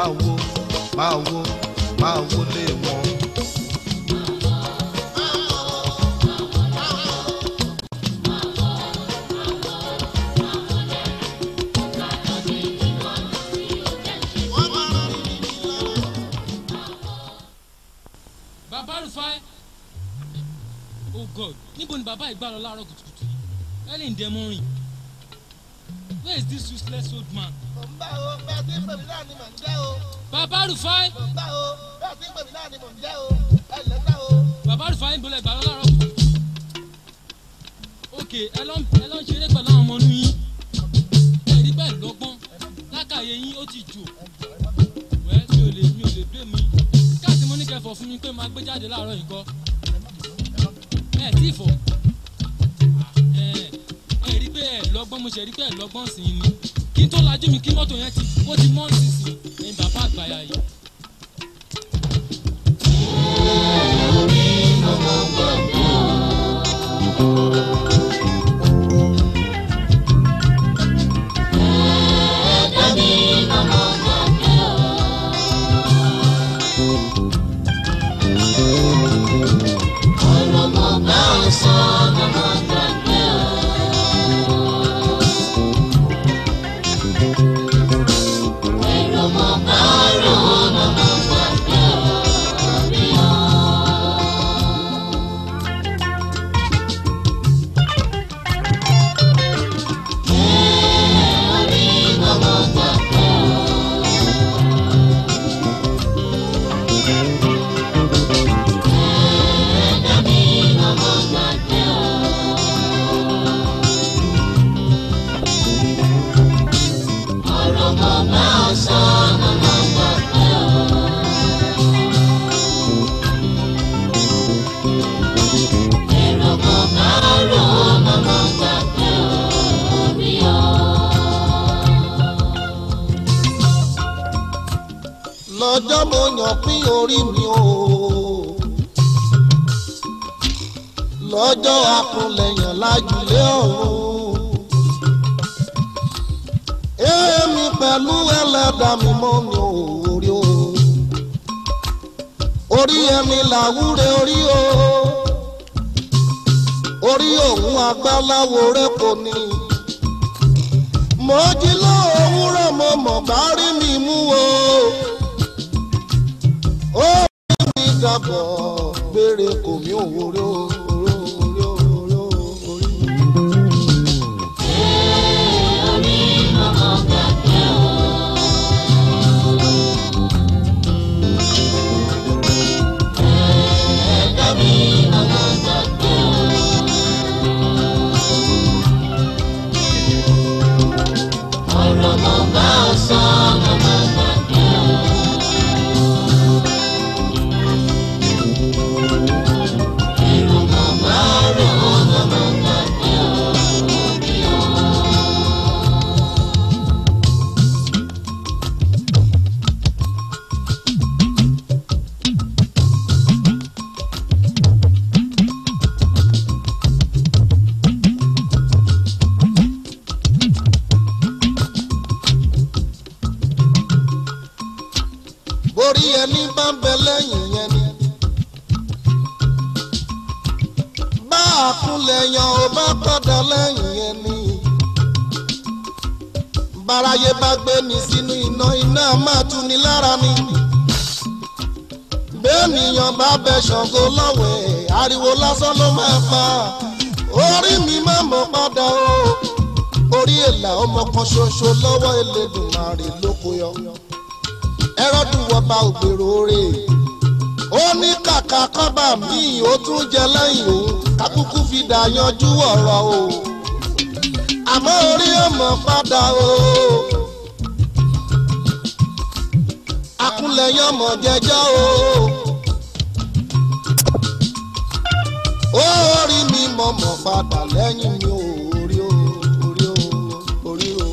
máa wo máa wo máa wo lé wọn. bàbá rufai oh god níbo ni bàbá ìgbà lọ láàárọ̀ kùtùkùtù yìí early in the morning where is this useless old man. mò ń bá o bẹ́ẹ̀ tí ń pè mí náà ni mò ń jẹ́ o bàbá rufai mò ń bá o bẹ́ẹ̀ tí ń pè mí náà ni mò ń jẹ́ o ẹ lè gbà o. bàbá rufai ń bolẹ̀ ìgbà lọ láàárọ̀ kùtùkùtù. ok ẹ lọ ẹ lọ ń ṣeré pẹ̀lú àwọn ọmọ inú yín ẹ rí bẹ́ẹ̀ lọ́gbọ́n lákàyè yín ó ti jò wẹ́ mi ò lè mi ò lè blé mi káàtì mo ní kẹfọ̀ fún mi pé máa gbé jáde láàárọ̀ yìí kọ́ ẹ tí ì fọ̀ ẹ ẹ rí pé ẹ lọ́gbọ́n mo ṣe rí pé ẹ lọ́gbọ́n sí i ni kí n tó lajú mi kí mọ́tò yẹn ti ó ti mọ́ nísinsìnyí ẹ̀yin bàbá àgbàyà yìí. lọ́jọ́ mo yàn pín orí mi o lọ́jọ́ akúnlẹ̀yàn lájúlé ọ̀run èmi pẹ̀lú ẹlẹ́dà mi mọ́ mi ò orí o orí ẹni làwúre orí o orí òun agbáláwo rẹ kò ní mo jí lóòwúrọ̀ mo mọ̀ bá rí mi mú o ó rí mi dàbọ̀ gbére kò mí ò wúrọ̀ orí orí orí orí. borí ẹni bá ń bẹ lẹ́yìn yẹn ni. bá a kúnlẹ̀ yan ò bá padà lẹ́yìn yẹn ni. báráyé bá gbé ní sínú iná iná máa tu ni lára ni. bẹ́ẹ̀nìyàn bá bẹ ṣàngó lọ́wẹ̀ ariwo lásán ló máa pa. orí mi máa mọ̀ padà o. orí èlà ọmọ kan ṣoṣo lọ́wọ́ Elédùmarè lóko yọ ẹrọ́dún wọba ògbèrò rè ó ní kàkà kọ́bà míì ó tún jẹ lẹ́yìn òun kákúkú fi dà yanjú ọ̀rọ̀ o àmọ́ orí ọmọ padà o akúnlẹ̀yìn ọmọ jẹjọ́ o ó rí mi mọ̀mọ́ padà lẹ́yìn mi o orí o orí o orí o.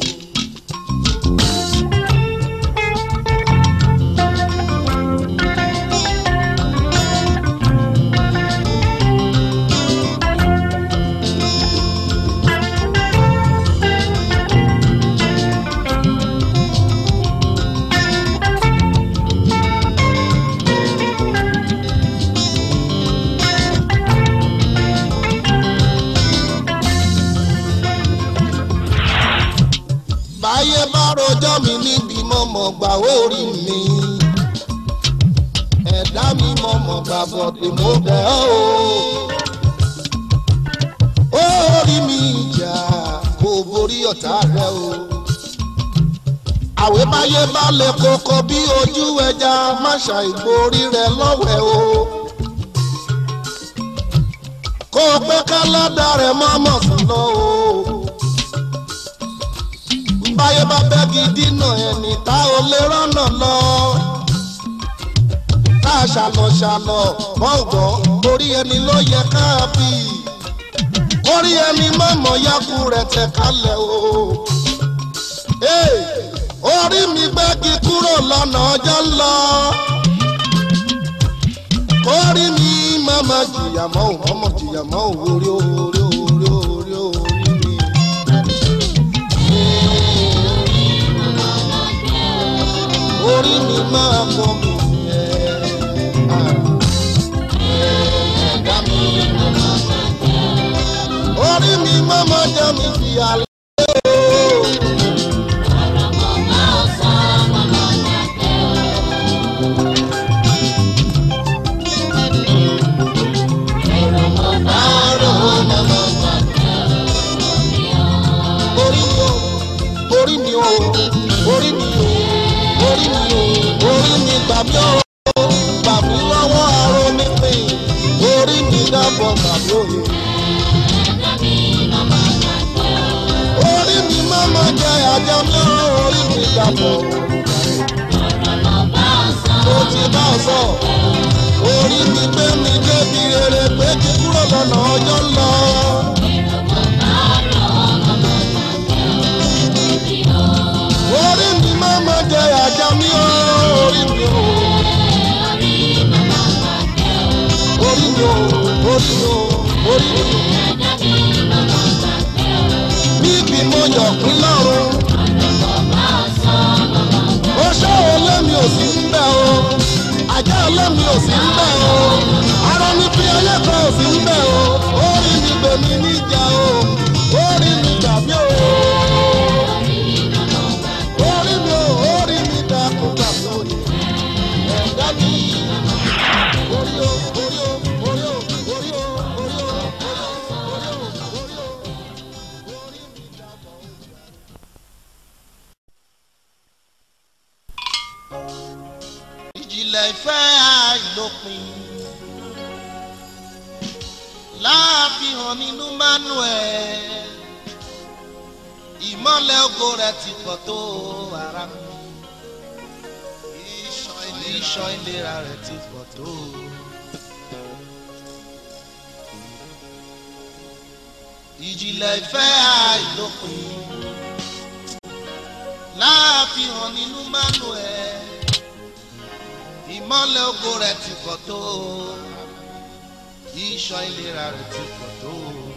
mọ̀mọ́ gbà orí mi ẹ̀dá mi mọ̀mọ́ gbà bọ̀dé mo bẹ̀ ọ́ o orí mi ìjà kò borí ọ̀tá rẹ o àwẹ̀ báyé bá lè kókó bí ojú ẹja má ṣàìborí rẹ lọ́wẹ̀ o kó o pé káládà rẹ mọ́mọ́ sùn lọ o báyé bá bẹ́gi dínà ẹni tá ò lè rọ́nà lọ. tá a ṣàlọ̀ ṣàlọ̀ gbọ̀ngàn orí ẹni ló yẹ ká bí. orí ẹni mọ̀mọ́ yakú rẹ̀ tẹ̀ kalẹ̀ o. Hey, orí mi gbẹ́gi kúrò lọ́nà ọjọ́ ń lọ. orí mi mọ̀mọ́ jìyà mọ́ ò mọ̀mọ́ jìyà mọ́ ò orí orí orí orí orí mi. orí mi máa kọ́ mi yẹn. ẹ̀ẹ́dá mi orí mi máa ma jẹ́ mi fi àlẹ́ o. orí mi o orí mi o orí mi o orí mi o orí mi gbà mí o gbà mí lọ́wọ́ aró mi pè orí mi dábọ̀ gbà mí òye. orí mi má má jẹ àjẹ mi o orí mi dábọ̀ mo ti bá ọ sọ orí mi gbé mi débi rere pé kí kúrò lọ́nà ọjọ́ ń lọ. orí mi má má jẹ àjẹ mi o orí mi o. orí mi o orí mi o orí mi o. níbi mo yọ̀ pín lọ́rùn. ó ṣọ́ ọlẹ́mi ò sí ń bẹ̀ o. àjẹ́ ọlẹ́mi ò sí ń bẹ̀ o. ara mi fi ẹlẹ́kọ̀ọ́ ò sí ń bẹ̀ o. orí mi gbè mí níjà o. orí mi gbàgbé o. orí mi o orí mi dákun gbàgbé o. ẹ̀dá mi. orí o orí o orí o orí o orí o orí o orí o orí mi dákun. ìjìnlẹ̀ ìfẹ́ àìlópin láàfihàn nínú manuel ìmọ̀lẹ̀ ògo rẹ̀ ti pọ̀ tó ara mi iṣan ìlera rẹ̀ ti pọ̀ tó. ìjìnlẹ̀ ìfẹ́ àìlópin láàfihàn nínú manuel ìmọ̀lẹ̀ ògo rẹ̀ ti pọ̀ tó iṣan ìlera rẹ̀ ti pọ̀ tó.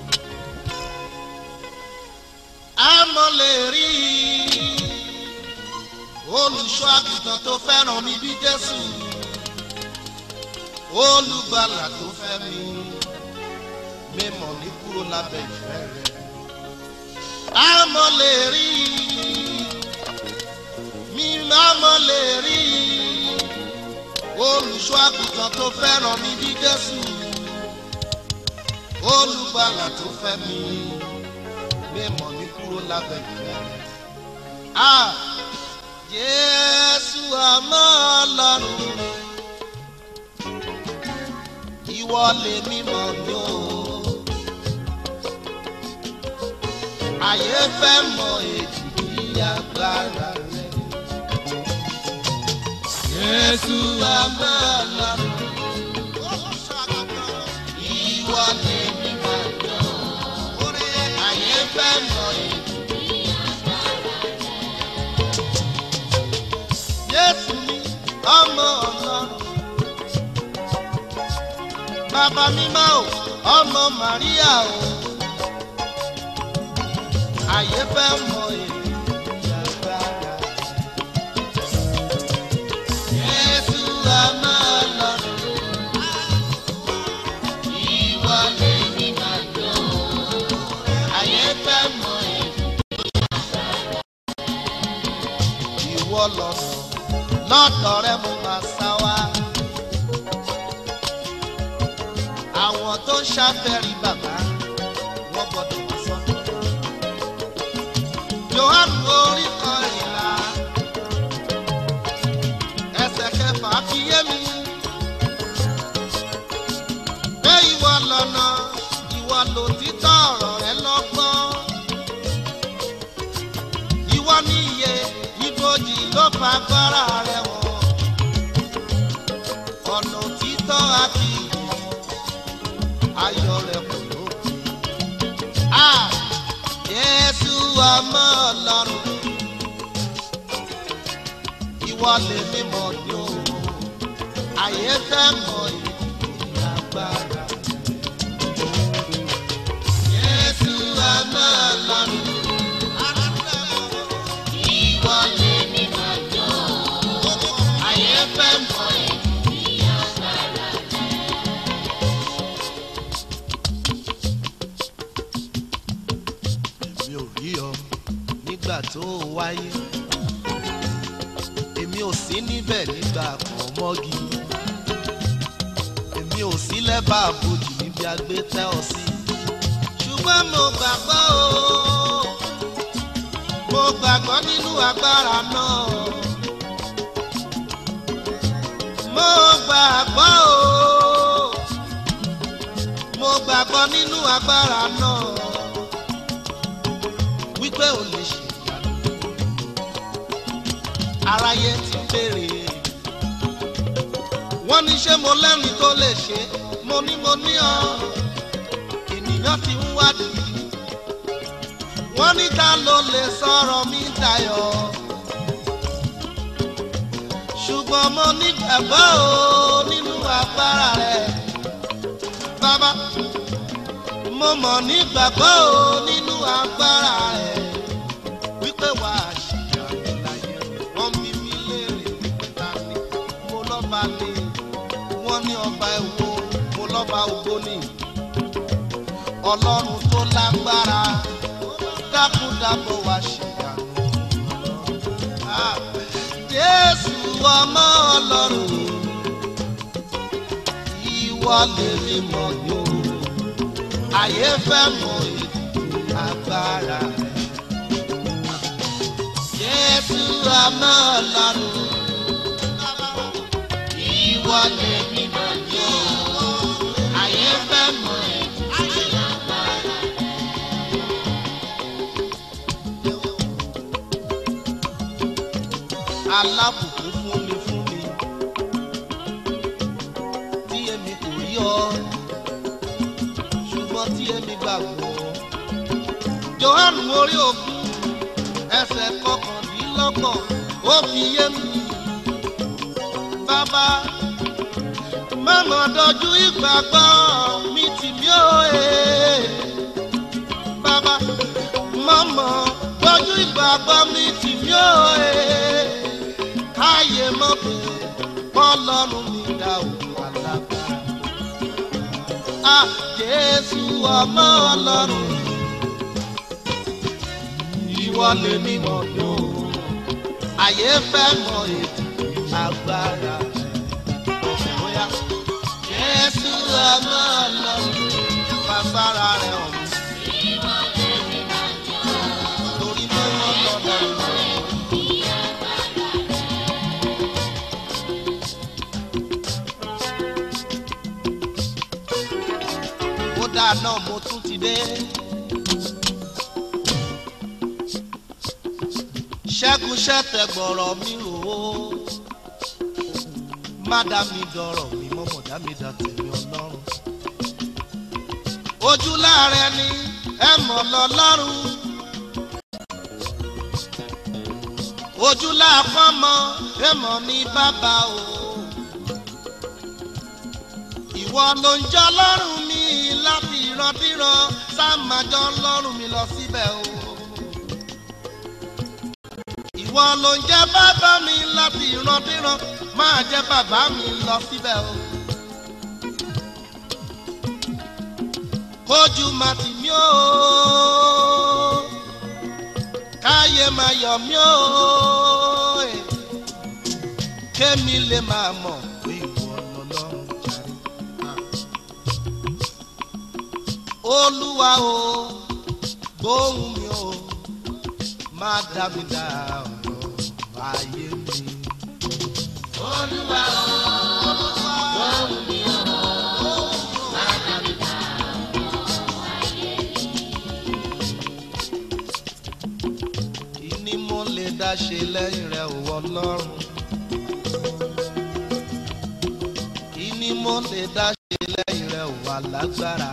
àmọ́ lè rí olùṣọ́ àgùntàn tó fẹ́ràn mi bí Jésù olùgbàlà tó fẹ́ mi mímọ̀ ní kúrò lábẹ́ ìfẹ́ rẹ̀. àmọ́ lè rí mi àmọ́ lè rí olùṣọ́ àgùntàn tó fẹ́ràn mi bí Jésù olùgbàlà tó fẹ́ mi mímọ̀ ní kúrò lábẹ́ ìfẹ́ rẹ̀. a Jésù àmọ́ Ọlọ́run ìwọ lè mímọ̀ ní o àyè fẹ́ mọ èjì agbára rẹ̀. Jésù àmọ́ Ọlọ́run ìwọ lè mímọ̀ ní o àyè fẹ́ mọ èjì. Jésù ni ọmọ Ọlọ́run. Bàbá mímọ́ o, ọmọ Màríà o. Àyè fẹ́ mọ èyí agbára. Jésù ọmọ Ọlọ́run. Ìwọ lè ní màjọ. Àyè fẹ́ mọ èyí. Ìwọ lọ́nà lọ́dọ̀ rẹ mo máa sá wá. àwọn tó ń ṣàfẹ́rí bàbá wọ́n gbọ́dọ̀ wá sọ́dọ̀. johannu orí kan ìlà ẹsẹ̀ kẹfà fi yé mi. pé ìwọ lọ́nà ìwọ lòtítọ́ ọ̀rọ̀ rẹ lọ́gbọ́n. ìwọ ní iye ibojì ló fa agbára rẹ wọ̀. ọ̀nà òtítọ́ àti ìyè ayọ̀ rẹ̀ kò lópin. a Jésù ọmọ Ọlọ́run ìwọ lè mímọ́ ní o àyè fẹ́ mọ ìdí agbára. Jésù ọmọ Ọlọ́run ìwọ lè mímọ́ ní o àyè fẹ́ mọ ìdí agbára. èmi ò rí ọ nígbà tó o wáyé èmi ò sí níbẹ̀ nígbà kan mọ́gi èmi ò sí lẹ́bà àbòjì níbi agbé tẹ́ ọ sí ṣùgbọ́n mo gbàgbọ́ o mo gbàgbọ́ nínú agbára náà mo gbàgbọ́ o mo gbàgbọ́ nínú agbára náà wípé ò lè ṣe ìyanu aráyé ti béèrè wọ́n ní ṣé mo lẹ́rìí tó lè ṣe mo ní mo ní ọ ènìyàn ti ń wádìí wọ́n ní ta ló lè sọ̀rọ̀ mi dayọ̀ ṣùgbọ́n mo nígbàgbọ́ o nínú agbára rẹ̀ bàbá mo mọ̀ nígbàgbọ́ o nínú agbára rẹ̀ wípé wà á ṣìyàrá láyé wọ́n bí mi léèrè wípé ta ni mo lọ́ba ni wọ́n ní ọba ẹ̀wọ̀ mo lọ́ba ògbó ni ọlọ́run tó lágbára dákúdábọ̀ wá ṣìyàrá. Ah, Jésù ọmọ ọlọ́run ìwọ lèmi mọ̀ yóò ayé fẹ́ mọ ètò agbára rẹ̀. Jésù ọmọ ọlọ́run ìwọ lè mímọ́ yóò ayé fẹ́ mọ ètò agbára rẹ̀. Alábùkún fún mi fún mi tí èmi kò rí ọ ṣùgbọ́n tí èmi gbàgbọ́. Jòhánù orí ogún ẹsẹ̀ kọkàndínlọ́gbọ̀n ó fi yé mi. Bàbá mọ̀mọ́ dojú ìgbàgbọ́ mi tì mí ó e. Bàbá mọ̀mọ́ dojú ìgbàgbọ́ mi tì mí ó e. Káyé mọ̀ pé bọ́lọ́run mi dá òkú alágbára. Ah, Jésù ọmọ ọlọ́run ìwọ lè ní mọ̀dọ́ àyè fẹ́ mọ ètò agbára rẹ̀ bóyá Jésù ọmọ ọlọ́run fagbára rẹ̀ hàn torí mọ́ ọlọ́run. kódà náà mo tún ti dé. ṣẹ́gun ṣẹ́tẹ̀ gbọ̀rọ̀ mi rò ó. má dá mi dọ̀rọ̀ mi mọ́mọ́ dá mi dá tèmi ọlọ́run. ojú láàrẹ ni ẹ mọ̀ lọ́lọ́run. ojú láàfọ́mọ ẹ mọ̀ ní bàbá o. ìwọ ló ń jọ lọ́rùn mi láti ìrandíran sáà máa jọ lọ́rùn mi lọ síbẹ̀ o ìwọ ló ń jẹ́ bàbá mi láti ìrandíran máa jẹ́ bàbá mi lọ síbẹ̀ o. kójú máa tì mí o káyé máa yọ̀ mí o kémi lè máa mọ̀ pé ìwọ lọ́lọ́run jàre. olúwa o gbóhùn mi o má dá mi dá ọ̀rọ̀ ayé mi. olúwa o gbóhùn mi o má dá mi dá kí ni mo lè dá ṣe lẹ́yìn rẹ̀ ò ọlọ́run. kí ni mo lè dá ṣe lẹ́yìn rẹ̀ ò wà lágbára.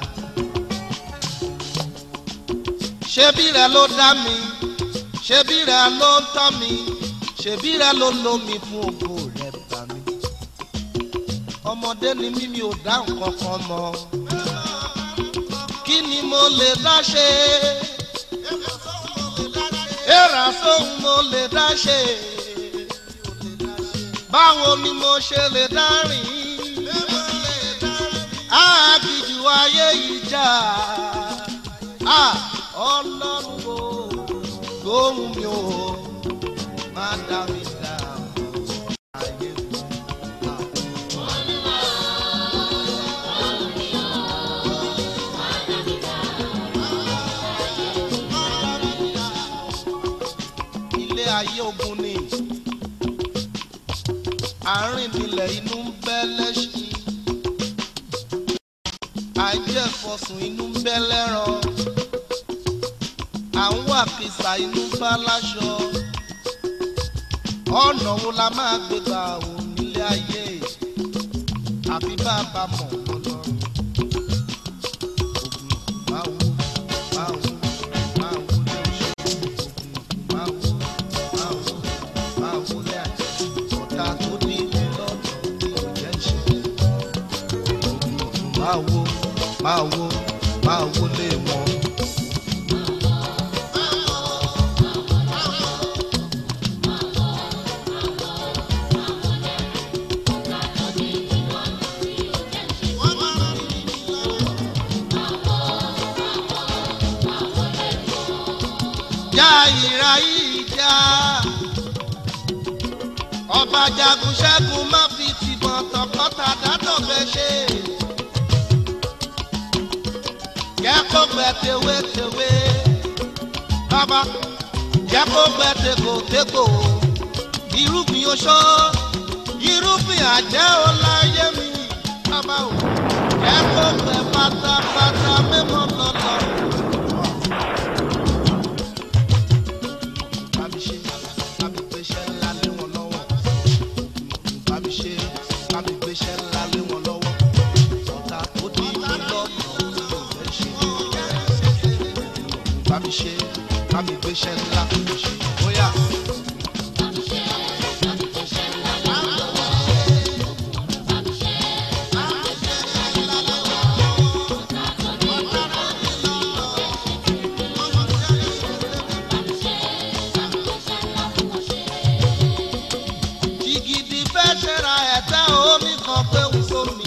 ṣebí rẹ ló dá mi ṣebí rẹ ló ń tọ́ mi ṣebí rẹ ló lo mi fún ògo rẹ bá mi. ọmọdé ni mí mi ò dá nǹkan kan mọ̀. kí ni mo lè dá ṣe? Èrà sóhun mo lè dá ṣe. Báwo ni mo ṣe lè dá rìn? Àgìjù ayé ìjà. Ọlọ́run o, gbóhùn mi o, má dá mi dá ayé mi. ilé ayé ogun ni àárín nílẹ̀ inú ń bẹ́ lẹ́ṣin àìjẹ́fọ̀sùn inú ń bẹ́ lẹ́ran à ń wà kìsà inú bá láṣọ ọ̀nà wo la máa gbé gbà ò nílé ayé àfi bá a bá mọ̀ lọ́lọ́run ogun máa wó máa wó máa wó lé oṣù ogun máa wó máa wó máa wó lé àjẹ ọ̀tá tó ní ilé lọ́dọ̀ ní òjẹ́ ṣe ogun máa wó máa wó máa wó lé wọn. já ìra yìí já ọba jagun ṣẹ́gun má fi tìbọn tọkọta dátọ̀gbẹ́ ṣe jẹ́ kó gbẹ tewétewé bàbá jẹ́ kó gbẹ tegbòtegbò irúgbìn oṣó irúgbìn àjẹ́ ò láyé mi bàbá o jẹ́ kó gbẹ pátápátá mímọ́ lọ́lọ́run. bá mi ṣe bá mi gbéṣẹ́ ńlá lé wọn lọ́wọ́ bá mi ṣe bá mi gbéṣẹ́ ńlá lé wọn lọ́wọ́ ọ̀tá tó dí mi lọ́nà tí ò fẹ́ ṣe bá mi ṣe bá mi gbéṣẹ́ ńlá ṣe bóyá. jìgìdì fẹ́ ṣẹra ẹ̀tẹ́ omi kan pé ń sómi.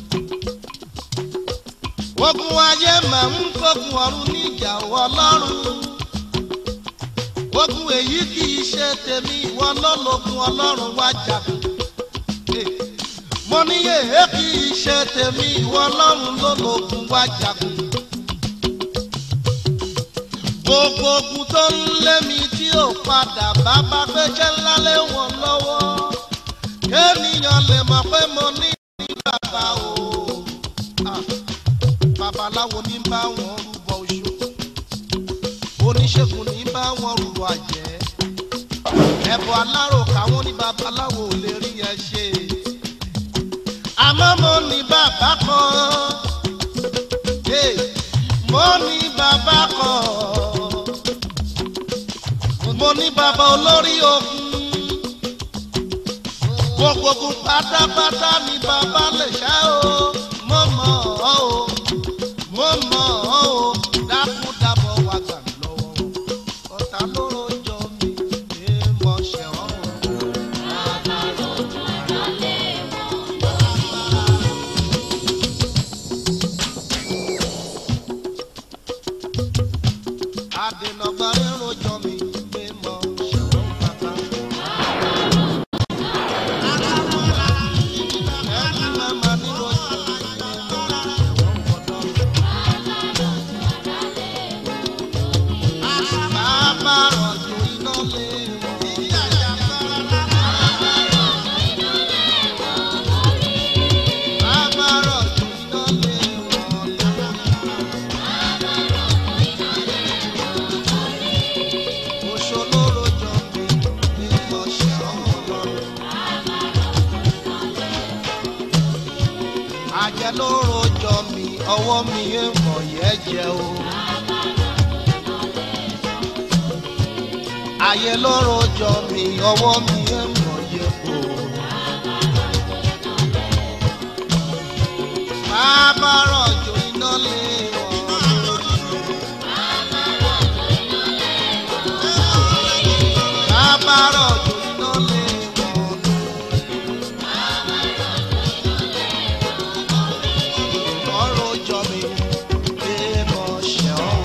ogun ayé máa ń kógun ọ̀run níjà wọ lọ́rùn. ogun èyí kì í ṣe tèmi ìwọ lọ́lọ́gun ọlọ́run wá jagun. Eh, mo ní èyí kì í ṣe tèmi ìwọ ọlọ́run lọ́lọ́gun wá jagun. gbogbo ogun tó ń lé mi tí ò padà bá bá gbéṣẹ́ ńlá lé wọn lọ́wọ́ kéèyàn lè mọ̀ pé mo ní ní bàbá o. Ah, babaláwo ní bá wọn rúbọ oṣù oníṣègùn ní bá wọn rúbọ àjẹ́ ẹ̀bùn alárò káwọn ní babaláwo ò lè rí yẹn ṣe. àmọ́ mo ní bàbá kan Hey, mo ní bàbá kan mo ní bàbá olórí ogun gbogbo ogun pátápátá ni bàbá lè ṣá o mo mọ̀ ọ́ o mo mọ̀ ọ́ o dákúdàbọ̀ wà gbà mí lọ́wọ́ o ọ̀tá ló rojọ́ mi pé mo ṣe ọ́ o. Adènàgbà ń rojọ́ mi pé mo ṣe ọ́ bàbá. àjẹ ló rojọ́ mi ọwọ́ mi ń mọ̀ yẹ́ jẹ́ o. ayé ló rojọ́ mi ọwọ́ mi ń mọ̀ yẹ́ o. bàbá rọ̀jò iná lé wọn lórí mi. bàbá rọ̀jò iná lé wọn ọ̀rọ̀ jọ mi pé mo ṣe ọ́.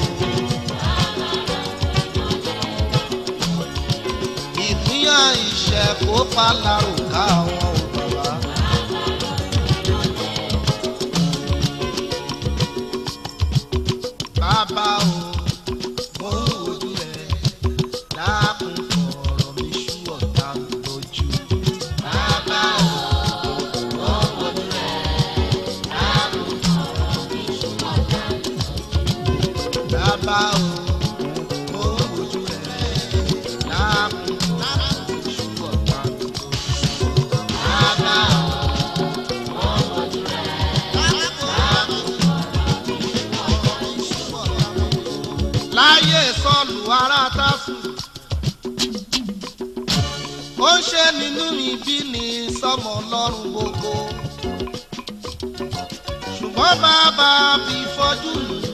ìpínyà ìṣẹ́ kó palárò ká àwọn ò bàbá. bàbá o mo ń wojú ẹ dákun fọ̀rọ̀ mi ṣú ọ̀tá mi lójú. bàbá o mo ń wojú ẹ dákun fọ̀rọ̀ mi ṣú ọ̀tá mi lójú. bàbá o mo ń wojú ẹ dákun fọ̀rọ̀ mi ṣú ọ̀tá mi lójú. bàbá o mo ń wojú ẹ dákun fọ̀rọ̀ mi ṣú ọ̀tá mi lójú. láyé sọlù ara tásù ó ń ṣe nínú ibi ní sọmọ lọ́rùn gbogbo ṣùgbọ́n bàbá fi fọ́jú lù ú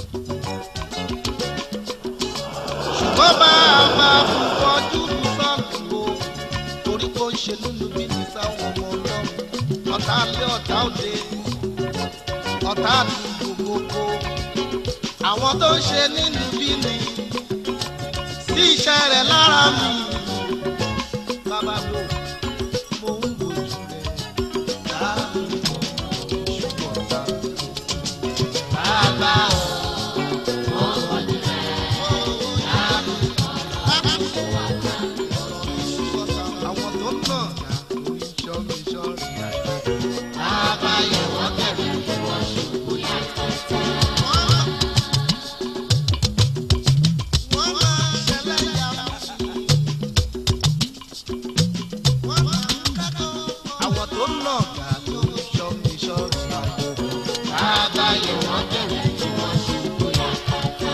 ṣùgbọ́n bàbá fi fọ́jú lù sọ́ọ̀lù o torí kó ń ṣe nínú ibi ní sáwọn ọmọ ọlọ́run ọ̀tá lé ọ̀tá òde ọ̀tá àdúgbò gbogbo àwọn tó ń ṣe nínú bí ni sí iṣẹ́ rẹ̀ lára mi. Bàbá mi ò mo ń wojú rẹ̀ dáàbò ṣùgbọ́n ta. Bàbá ò mo ń wojú rẹ̀ dáàbò ṣùgbọ́n ta. Àwọn tó ń nà dá lórí iṣọ́ mi ṣọ́ọ̀rì àjẹ́. Bàbá yẹ̀ wọ́n bẹ̀rẹ̀ kí wọ́n ṣubú yàtọ̀. Wọ́n máa ṣẹlẹ̀ yàrá. àwọn tó ń nà gà tó ń ṣọ́ mi ṣọ́ọ̀rì àjò. bàbá yẹ̀ wọ́n bẹ̀rẹ̀ kí wọ́n ṣubú yàtọ̀.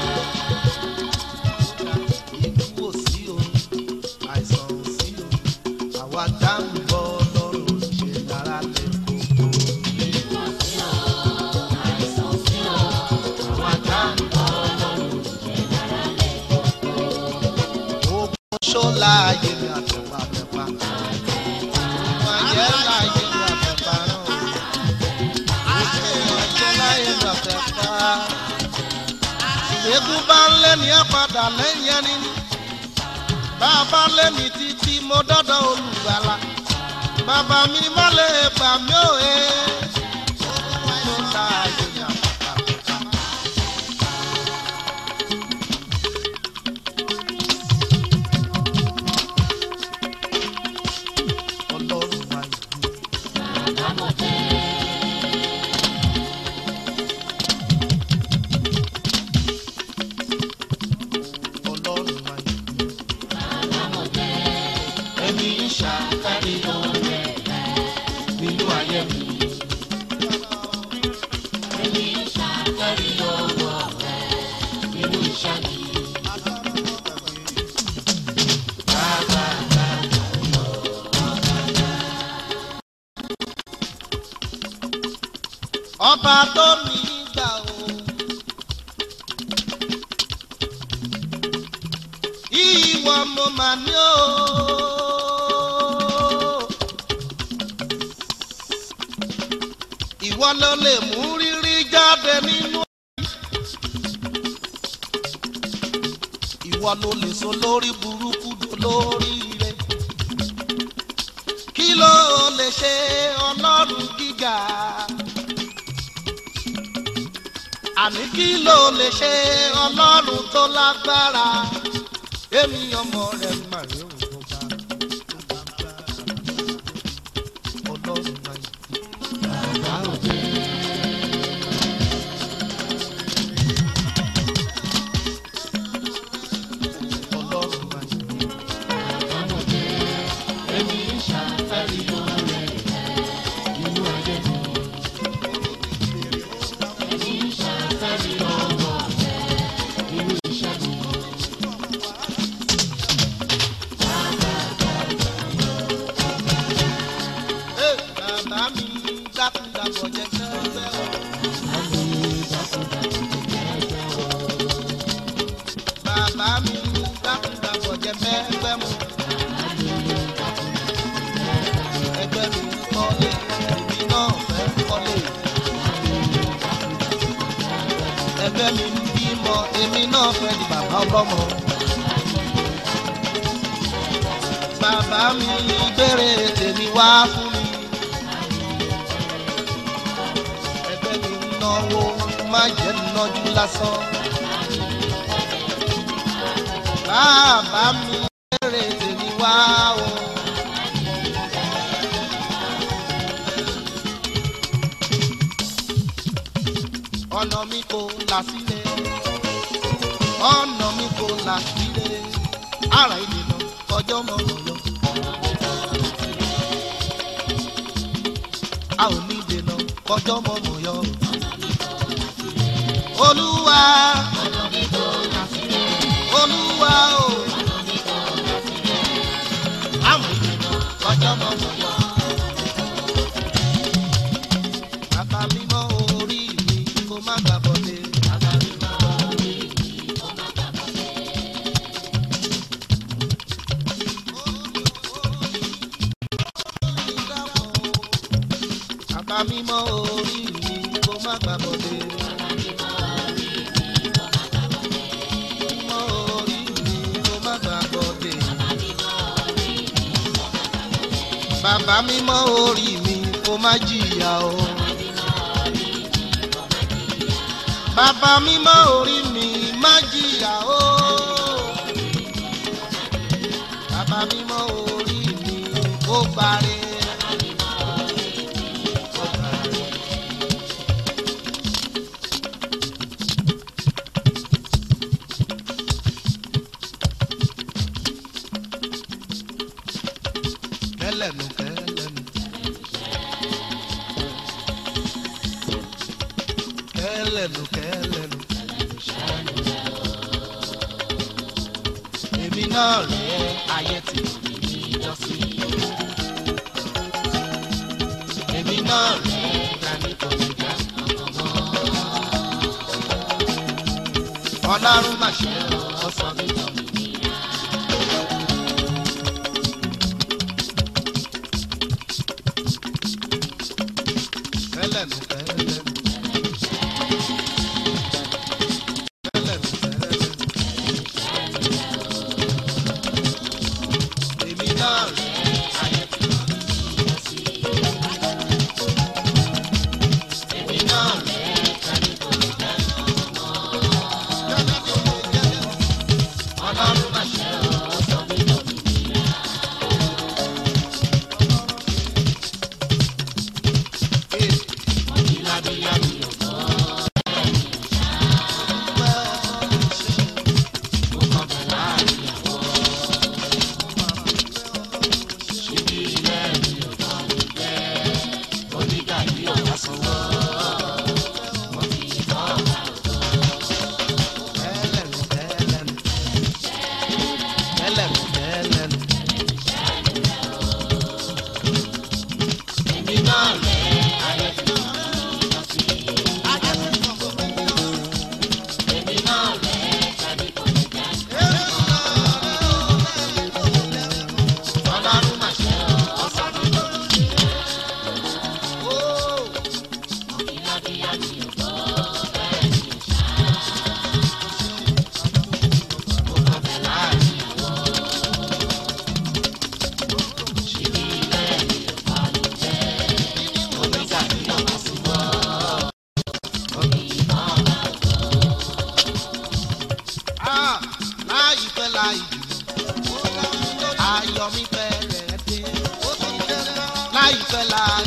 ikú ò sí o àìsàn ò sí o àwa tá ń bọ́ lọ́rùn ṣe lára lè kókó. ikú ò sí o àìsàn ò sí o àwa tá ń bọ́ lọ́rùn ṣe lára lè kókó. ogun ṣọ́la ayé mi àtẹ̀pà àtẹ̀pà. Ayé láyé mi àtẹ̀pà náà. Ayé láyé mi àtẹ̀pà. Ìgbégun bá ń lé ní ẹ padà lẹ́yìn ẹni ní. Bàbá lé mi títí mo dọ́dọ̀ olùgbàlà. Bàbá mi má lè gbà mí ò he. Mo ta ayé mi àtẹ̀pà. Ọlọ́run máa yìí. Ọlọ́run máa yìí. Ẹni ṣàkárí lọ́rẹ̀ nínú ayé mi. Ẹni ṣàkárí lọ́wọ́ rẹ̀ nínú iṣẹ́ mi. Bàbá bàbá lọ. Ọba tó mi gbà o. ìwọ mo mà ní o. ìwọ ló lè mú rírí jáde nínú. ìwọ ló lè so lórí burúkú lórí rẹ. kí ló lè ṣe ọlọ́run gíga. àní kí ló lè ṣe ọlọ́run tó lágbára èmi ọmọ rẹ̀ mà rí òun tó bá tó bá bá ọlọ́run máa yẹ. Bàbá òde. Ọlọ́run máa yẹ. Bàbá òde. Èmi ń ṣàfẹ́rí lórí rẹ̀ nínú ayé mi. fẹ́ di bàbá ọlọ́mọ. bàbá mi béèrè tèmi wá fún mi. ẹgbẹ́ mi ń náwó má jẹ́ nájú lásán. bàbá mi béèrè tèmi wá o. ọ̀nà mi kò là sílẹ̀ ọ̀nà mi kò là sílẹ̀ ara ìdènà ọjọ́ mọ̀ ọ́ lọ. a ò ní dènà ọjọ́ mọ̀ mọ̀ yọ. olúwa olúwa o àwọn ìdènà ọjọ́ mọ̀ mọ̀ yọ. bàbá mímọ́ orí mi kó má gbà bọ́dé. bàbá mímọ́ orí mi kó má gbà bọ́dé. bàbá mímọ́ orí mi kó má gbà bọ́dé. mímọ́ orí mi kó má gbà bọ́dé. bàbá mímọ́ orí mi kó má jìyà o. bàbá mímọ́ orí mi má jìyà o. bàbá mímọ́ orí mi kó gbàre. Kó gbàre. kẹlẹnu kẹlẹnu. kẹlẹnu kẹlẹnu. èmi náà rẹ ayé tí mo ní ìjọsí. èmi náà rẹ dání kò ní gbà ọmọ. ọlọ́run máa ṣe ọ̀sán mi tán. kẹlẹnu kẹlẹnu. kẹlẹnu kẹlẹnu. èmi náà rè ayé tí mo ní ìrẹsì. èmi náà rè kẹ́ni kò ní kẹ́ni ọmọ. kẹ́ni kò ní kẹ́ni ọmọ. ọlọ́run máa ṣe ọ̀sán mi lọ mí níyà. Ìlàbíyá mi ò gbọ́. Mo kàn bẹ̀ láàrin àwọn. Ṣíbí ilé mi ò tọ́ mi jẹ́. Onígbà yìí ò bá sanwó. Mo fi ìtọ́ ọ̀gá òtó. Tẹ́lẹ̀nu tẹ́lẹ̀nu. Tẹ́lẹ̀nu tẹ́lẹ̀nu. Èmi náà rẹ̀ ayé fi hàn sí. Ayé fi hàn fún mi náà. Èmi náà rẹ̀ tàbí kò ní jà. Ọlọ́run máa ṣe ọ̀sán mi lórí. Ìlàbíyá mi ò gbọ́ bẹ́ẹ̀ ni ò ṣá. Mo kàn bẹ̀ láàrin àwọn. Ṣíbí ilé mi ò bá mi jẹ́. Onígbà tí ọ̀gá sí wọ́. Omi ìmọ̀ ọ̀gá òtó. Láìpẹ́ láì jù ayọ̀ mi fẹ́rẹ̀ dé. láìpẹ́ láì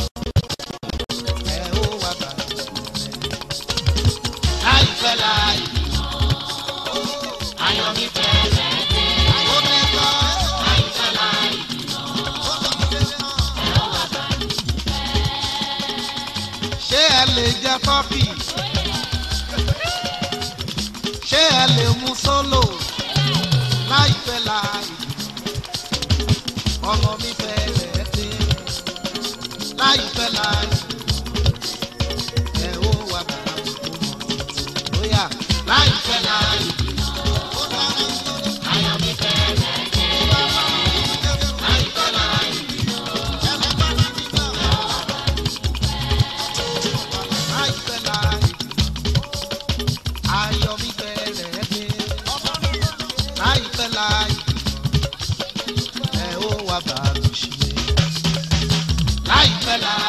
ẹ ó wá bá mi. láìpẹ́ láì ayọ̀ mi fẹ́rẹ̀ dé. ó ní kọ́ láìpẹ́ láì ẹ ó wá bá mi. ṣé ẹ lè jẹ tọ́kì? ṣé ẹ lè mú sólò? láìpẹ́ láì ọmọ mi fẹ́rẹ̀ dé láìpẹ́ láì ẹ ó wà bàbá mi kú mọ́ bóyá láìpẹ́ láì ayọ̀ mi fẹ́rẹ̀ dé láìpẹ́ láì láìpẹ́ láì ayọ̀ mi fẹ́rẹ̀ dé láìpẹ́ láì.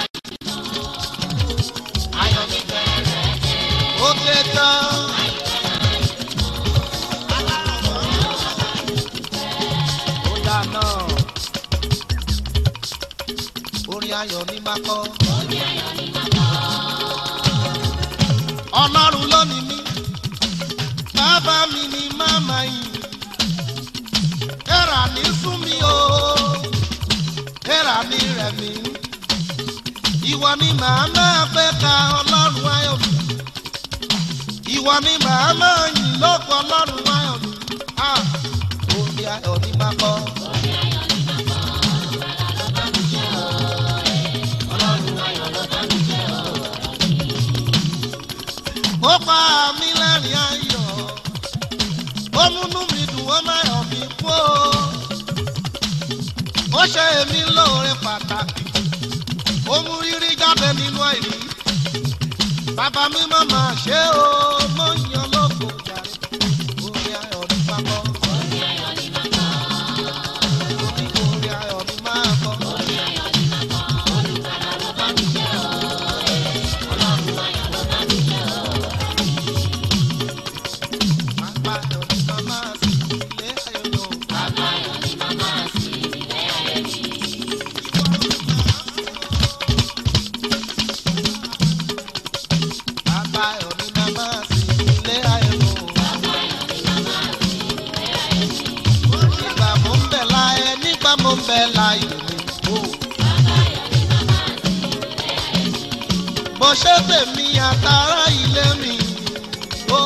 ayọ̀ mi bẹ̀rẹ̀ ó dé tán. ó dáná orin ayọ̀ ní máa kọ́. ọlọ́run lónìí mi bàbá mi ni màmá yìí ẹ̀rà ní sún mi o ẹ̀rà ní rẹ̀ mí ìwọ ni màá máa fẹ́ ka ọlọ́run ayọ̀ mi ìwọ ni màá máa yìn lóko ọlọ́run ayọ̀ mi ah orin ayọ̀ ní máa kọ́. ó pa mí lẹ́rìn ayọ̀ ó múnú mi dùn ó má yọ̀ mí kú o ó ṣe èmi lóore pàtàkì ó mú rírí jáde nínú àìrí bàbá mi má máa ṣe o mo ń yan lóko jàre orí ayọ̀ ní pápọ̀ orí ayọ̀ ní máa kọ́. Bàbá ayọ̀ ní màmá sí ilé ayọ̀ lọ. Bàbá ayọ̀ ní màmá sí ilé ayọ̀ lọ. Nígbà mo ń bẹ̀ láyé nígbà mo ń bẹ̀ láyé mi. o. Bó ṣe tèmi àtàrà ilé mi. o.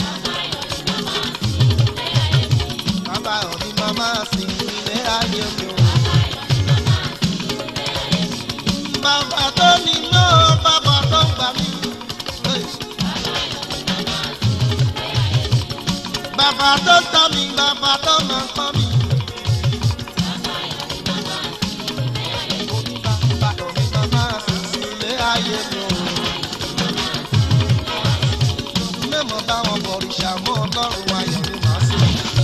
Bàbá ayọ̀ ní màmá sí ilé ayé mi. o. Bàbá tó ní mọ́ bàbá tó gbà mí. Hey. Bàbá tó tọ́ mi, bàbá tó máa kọ́ mi. Oní bàbá òní bàbá sísè ilé ayé mi o. Mẹ́mọ̀ báwọn bọ̀rìṣà mọ́ ọlọ́run ayọ̀ ni màá sí.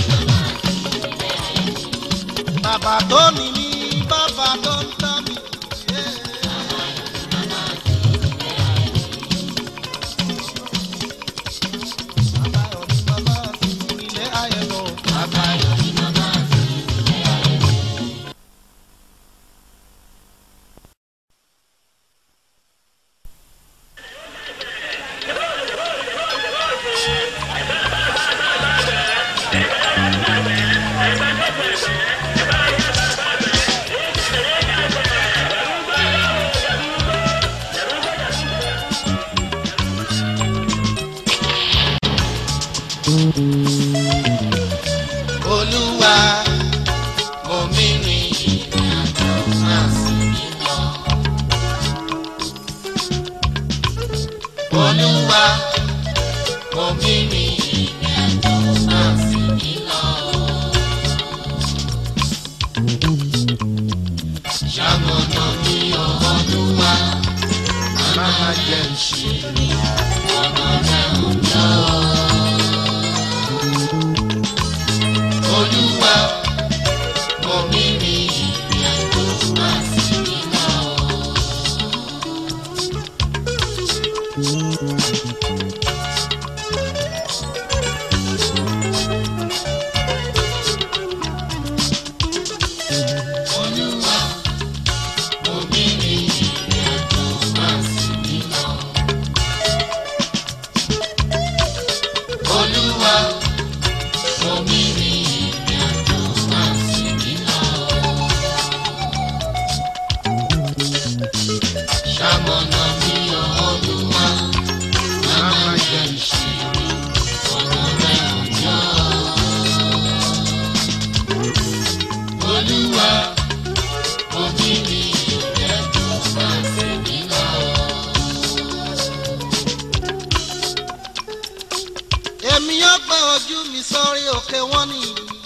Bàbá tó ní mi, bàbá tó ń tọ́ mi. Yeah. Bàbá òní bàbá sísè ilé ayé mi o. Bàbá òní bàbá sísè ilé ayé mi o. olúwa mo mi rìn ìrìnàjò máa sì mí lọ. olúwa mo mi rìn ìrìnàjò máa sì mí lọ. ṣàmọ̀nà mi ò olúwa máa jẹ́ ìṣìírí ọ̀nà rẹ̀ ń lọ. olúwa omi rí ìrìn àjò máa sì mí lọ. olúwa omi rí ìrìn àjò máa sì mí lọ. olúwa omi rí ìrìn àjò máa sì mí lọ. ṣamọ̀nà mi ò olúwa máa má jẹ ìṣirò ọ̀nà rẹ̀ ò yọ. olúwa omi rí ìrìn àjò máa sì mí lọ. èmi yóò gbé ojú mi sórí òkè wọn ni.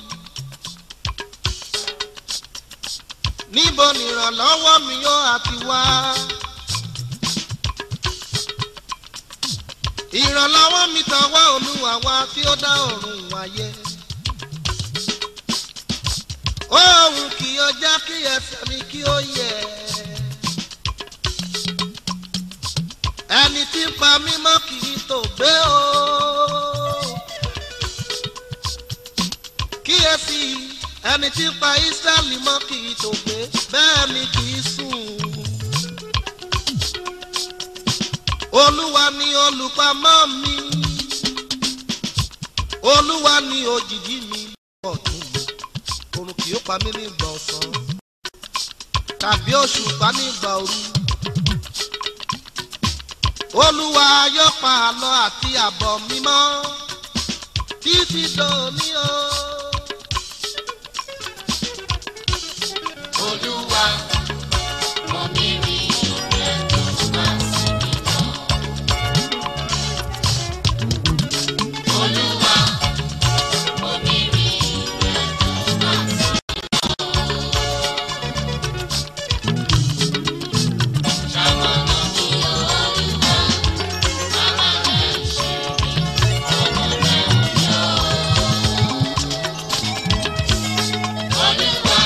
níbo nìrànlọ́wọ́ mi yóò àti wá. ìrànlọ́wọ́ mi tọwọ́ olúwa wá tí ó dá ọ̀run wáyé. òun kì í ọjà kí ẹsẹ̀ mi kí ó yẹ. pa mímọ́ kì í tó gbé o. kíyèsí ẹni tí ń pa Ísírẹ́lì mọ́ kì í tó gbé bẹ́ẹ̀ ni kì í sùn. olúwa ni olùpamọ́ mi olúwa ni òjìji mi ọ̀tún mi oòrùn kì yóò pa mí ní ìgbà ọ̀sán tàbí òṣùpá ní ìgbà òru olúwa yóò pa àlọ́ àti àbọ̀ mímọ́ títí dòní o. Olúwa mọ mi rí rẹ̀ tó máa sí mi lọ. Olúwa mọ mi rí rẹ̀ tó máa sí mi lọ. Ṣàmọ̀nà mi Olúwa, bàbá rẹ̀ ṣe mí, ọmọ rẹ̀ ò yọ. Olúwa.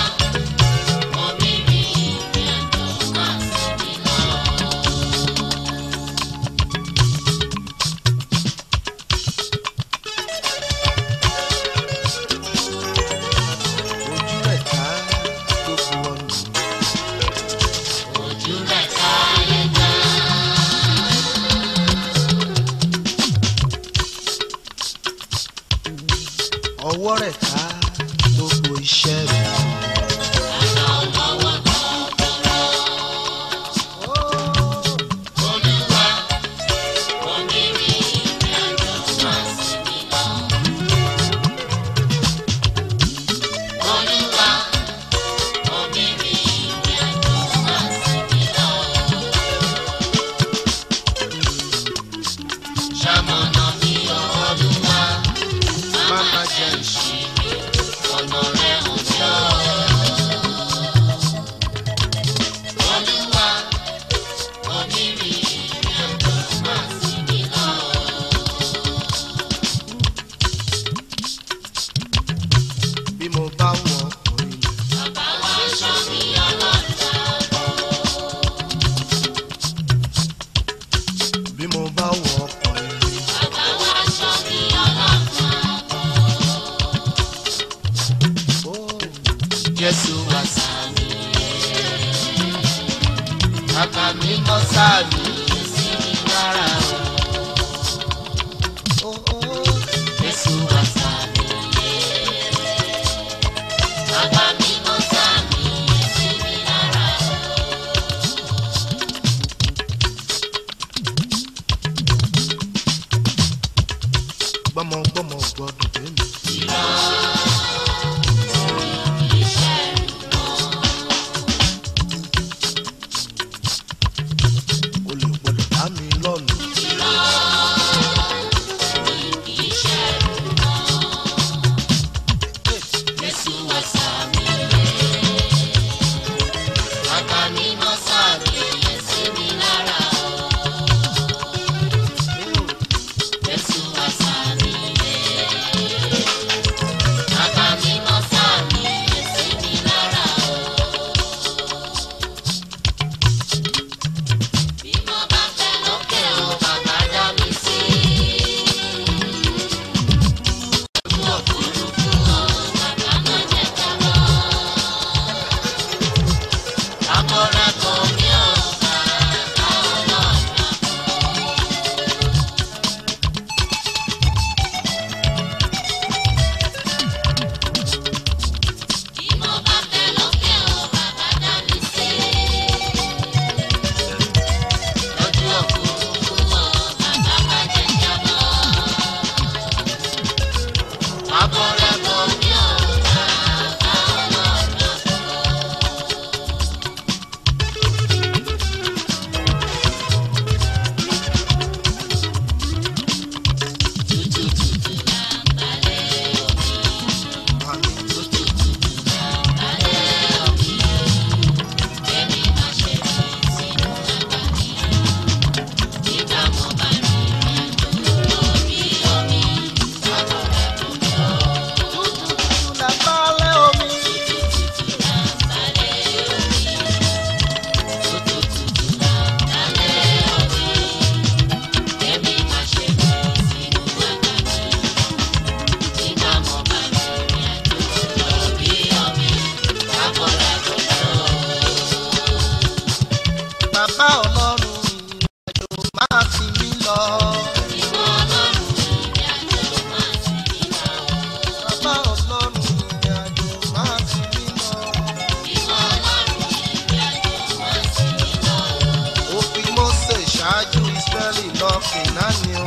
ojú rẹ̀ ká gbogbo ọ̀nà. ọwọ́ rẹ̀ ká gbogbo iṣẹ́ rẹ̀. Ṣamọ̀nà mi Olúwa, má má jẹ́ ìṣe. ọ̀nà rẹ̀ ò yọ. Olúwa, onírì rẹ̀ tó máa sí mi lọ. bí mo bá wọ ọkùnrin Bàbá wa ṣọ́ mi ọlọ́ta. bí mo bá wọ ọkùnrin Bàbá wa ṣọ́ mi ọlọ́ta. ó Jésù wá sáàmì. Bàbá mi mọ́ sáàmì sí mi lára o. ó ó Jésù wá sáàmì. Bàbá mi mọ́ sáàmì sí mi lára o. gbọ́mọgbọ́mọ gbọ́dọ̀ dé mi. o lè gbọ́dọ̀ dá mi lọ́nà. Jésù wá sáàmì. Bàbá mi mọ́ sáàmì sí mi lára o. Jésù wá sáàmì. Bàbá mi mọ́ sáàmì sí mi lára o. Bí mo bá fẹ́ lókè o, bàbá dá mi sí. Ojú òfurufú o, bàbá má jẹ́ jábọ́. Àbọ̀rẹ̀ kò ní o, bàbá ọlọ́run. Bí mo bá fẹ́ lókè o, bàbá dá mi sí. Lójú òfurufú o, bàbá má jẹ́ jábọ́. Àbọ̀rẹ̀ kò ní o, bàbá ọlọ́run. kìnnání o.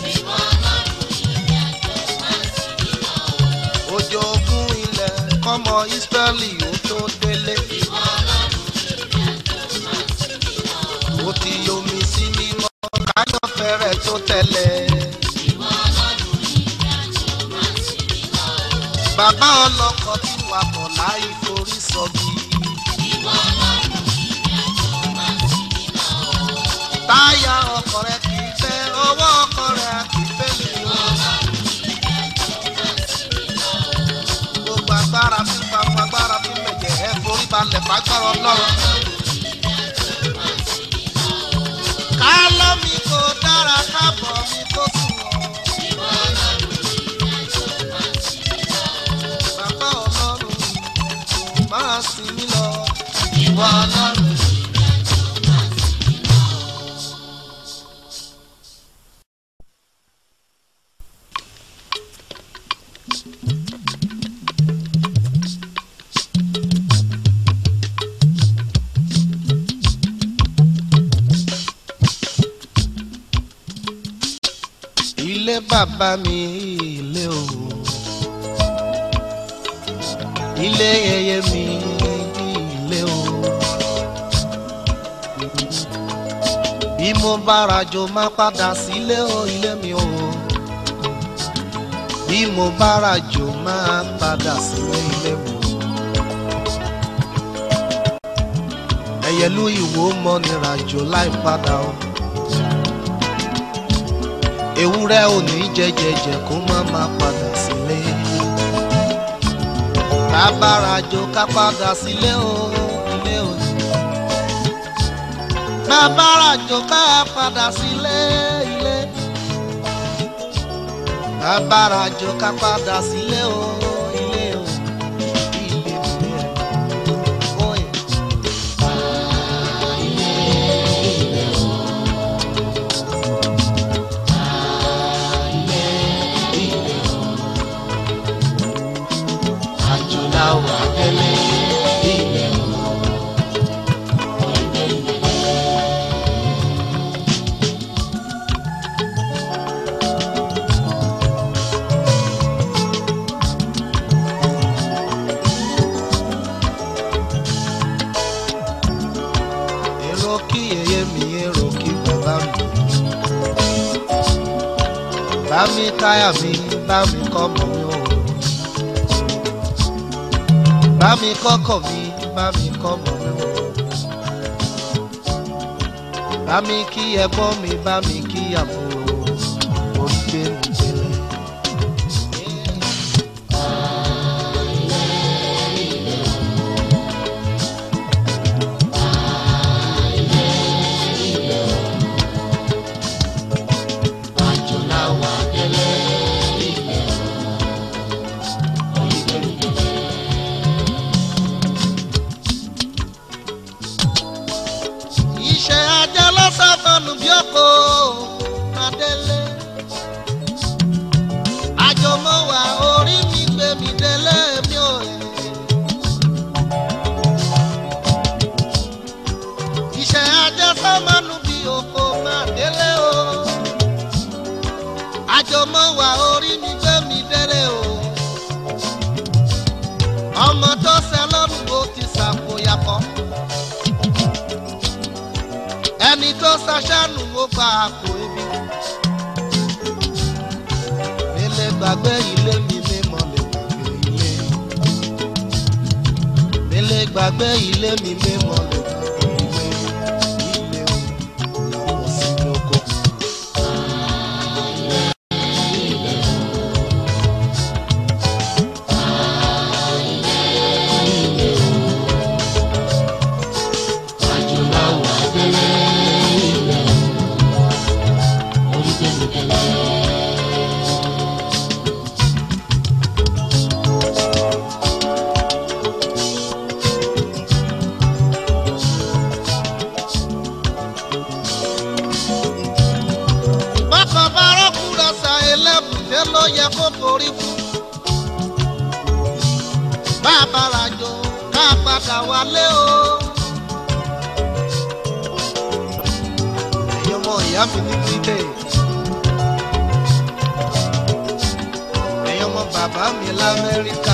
òjò ogún ilẹ̀ kọ́mọ ìsírẹ́lì ó tó délé. ó ti yomi sí mímọ́ káyọ̀ fẹ́rẹ̀ tó tẹ̀lé. bàbá ọlọ́kọ̀ tí wà bọ̀ láì forí sọ́gi. táyà ọkọ̀ rẹ̀ kì í fẹ́ ọwọ́ ọkọ̀ rẹ̀ kì í fẹ́ mi o. gbogbo agbára fi ń papọ̀ agbára fi ń mẹ̀jẹ̀ ẹ̀ forí balẹ̀ fagbára ọlọ́run. kálọ́ mi kò dára kábọ̀ mi kò sùn ọ́. bàbá ọlọ́run máa sìn mí lọ. ìwọ ọlọ́run. ilé bàbá mi ilé o ilé yẹyẹ mi ilé o bí mo bá rajo má padà sílé o ilé mi o bí mo bá rajo má padà sílé ilé mi o ẹyẹlú ìwò mọ ni rajo láì padà o ewúrẹ́ ò ní jẹjẹjẹ kó má má padà sílé. kábàràjò ká padà sílé o ilé o. kábàràjò ká padà sílé ilé. kábàràjò ká padà sílé o ilé o. ilé ilé oye. àjùláwà délé ilé o. èrò kí yẹyẹ mi èrò kí bàbá mi. bá mi káyà mi bá mi kọ́ mọ́ mi o bá mi kọ́kọ́ mi bá mi kọ́ mọ́ mi o. bá mi kí ẹ̀gbọ́n mi bá mi kí àbúrò orí gbé mi délé. Àjùláwà délé ilé o, orí gbé mi délé. iṣẹ́ ajá lọ́sàfọ́nù bí ọkọ̀ adélé. àjọmọ́wà orí mi gbé mi délé mi ò yẹ. iṣẹ́ ajá sọ́mọ́nù bí ọkọ̀ adélé o. àjọmọ́wà orí mi gbé mi délé o. ọmọ tó ṣe lọ́rùn ó ti ṣàkóyakọ́ ẹni tó ṣaṣánu ó gba àpò ebi. mi lè gbàgbé ilé mi mímọ́ lè gbàgbé ilé. mi lè gbàgbé ilé mi mímọ́ lè gbàgbé ilé. ilé o làwọn sí lóko. àjùláwọ̀ abẹ́lé ilé o orí gbẹ̀mí délé. bákan bá rọ́kùnrin ṣà ẹlẹ́bùté ló yẹ kó forí fún. bá a bá rajò ká padà wálé o. ẹ̀yin ọmọ ìyá mi ní bíbélì. bàbá mi lamẹ́ríkà.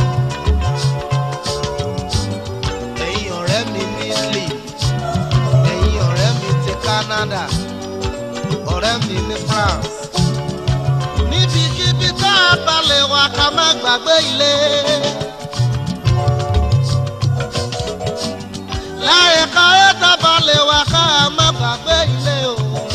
ẹ̀yin ọ̀rẹ́ mi ní italy ẹ̀yin ọ̀rẹ́ mi ti canada ọ̀rẹ́ mi ní france. níbikíbi tá a balẹ̀ wá ká má gbàgbé ilé. láyé káyé tá a balẹ̀ wá ká má gbàgbé ilé o.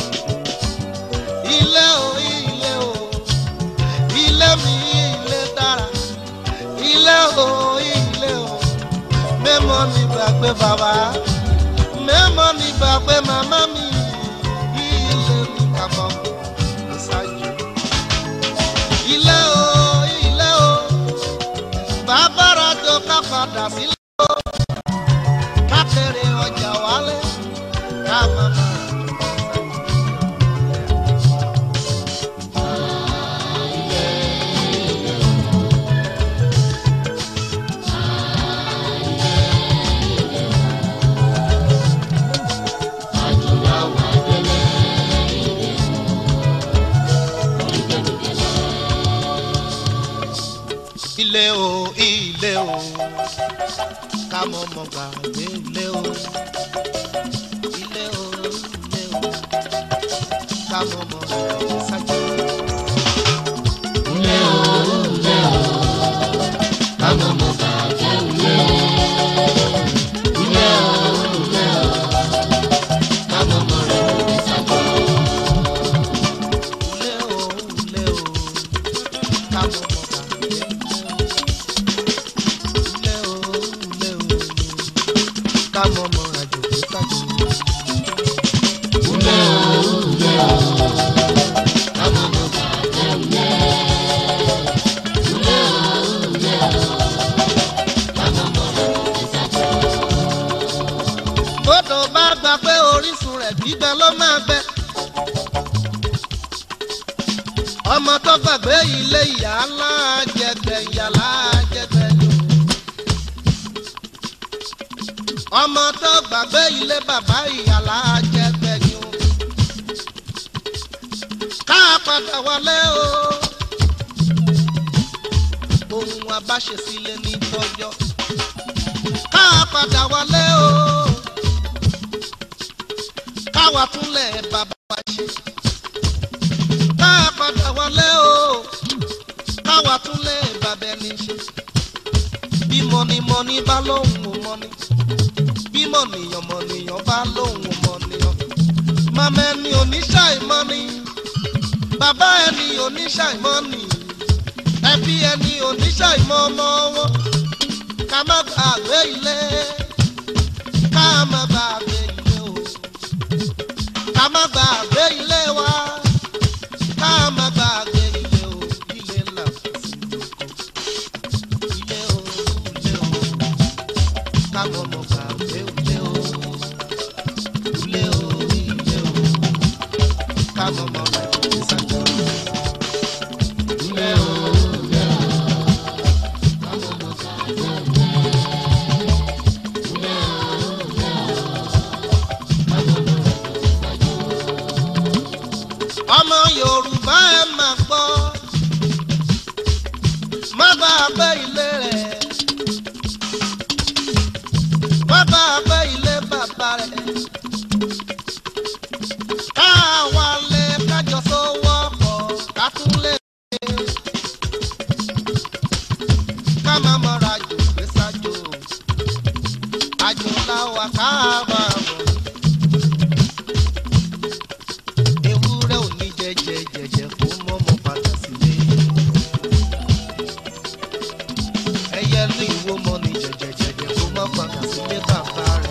ilé o ilé o ilé mi ilé dára ilé o ilé o mẹ́mọ́ mi gbàgbé bàbá mẹ́mọ́ mi gbàgbé màmá mi ilé mi kàbọ̀ ṣáájú. ilé o ilé o bàbá rajo ká padà sílé o ká kéré ọjà wálé ká màmá. ilé o ilé o ká mọ mọ gbàgbé ilé o ilé o ilé o ká mọ mọ gbàgbé sájú. ilé o ilé o ká mọ mọ gbàgbé ilé ilé o ilé o ká mọ mọ gbàgbé sájú. ilé o ilé o ká mọ mọ gbàgbé ilé o. ká mọ ọmọ àjò pé kájọ. Ulé o, ulé o, ká mọ ọmọ bàjẹ́ ulé. Ulé o, ulé o, ká mọ ọmọ àjò pé kájọ. Bódò bá gbà pé orísun rẹ̀ gbígbẹ ló máa gbẹ. Ọmọ tó gbàgbé ilé ìyá ńlá jẹgbẹ ìyá ńlá jẹgbẹ yòó ọmọ tó gbàgbé ilé bàbá ìyàlá jẹgbẹyìn o ká padà wọlé o ohun abáṣesílẹ ní tọjọ ká padà wọlé o káwa túnlẹ̀ bàbá wa ṣe ká padà wọlé o káwa túnlẹ̀ bàbá ẹni ṣe bí mọ̀nìmọ̀nì bá lóhùn ò mọ̀nì bí mọ̀nìyàn mọ̀nìyàn bá lóhùn ò mọ̀nìyàn màmá ẹni oníṣàìmọ́ni bàbá ẹni oníṣàìmọ́ni ẹbí ẹni oníṣàìmọ́ ọmọ wọn ká má gbàgbé ilé ká má gbàgbé ilé o ká má gbàgbé ilé wa ká má gbàgbé ilé o ilé ńlá sí oko ilé o ilé o ká mọ̀ mọ̀ gbàgbé ilé o ilé o ilé o ká mọ̀ mọ̀ gbàgbé sájà. Ilé o ilé o ká mọ̀ mọ̀ gbàgbé ilé. Ilé o ilé o ká mọ̀ mọ̀ gbàgbé sájà. Ọmọ Yorùbá ẹ máa gbọ́ má bá a gbé ilé rẹ̀ má bá a gbé ilé bàbá rẹ̀ káwa lè kájọ sówọ́ pọ̀ ká tún lè ká má mọ̀ra jù gbé sájò àjò làwà ká bá a mọ̀ ewúrẹ́ ò ní jẹjẹ jẹjẹ kó mọ́mọ́ padà sílé. ẹyẹ lú ìwó mọ ní jẹjẹjẹjẹ kó má padà sílé bàbá rẹ